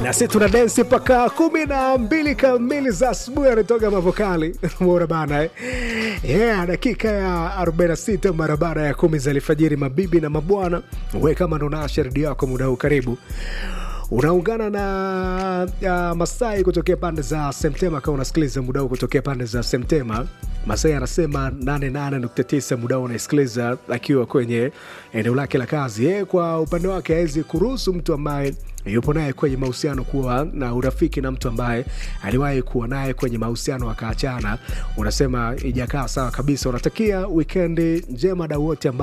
na sisi tuna densi mpaka kumi na mbili kamili za asubuhi, anatoka mavokali mora bana eh? Yeah, dakika ya 46 mara baada ya kumi za alfajiri, mabibi na mabwana, we kama ndo nasha redio yako muda huu, karibu unaungana na uh, Masai kutokea pande za Semtema. Kama unasikiliza muda huu kutokea pande za Semtema, Masai anasema 88.9 muda huu unaisikiliza akiwa kwenye eneo lake la kazi. Yeye kwa upande wake hawezi kuruhusu mtu ambaye yupo naye kwenye mahusiano kuwa na urafiki na mtu ambaye aliwahi kuwa naye kwenye mahusiano akaachana. Unasema ijakaa sawa kabisa. Unatakia wikendi njema dau wote ambao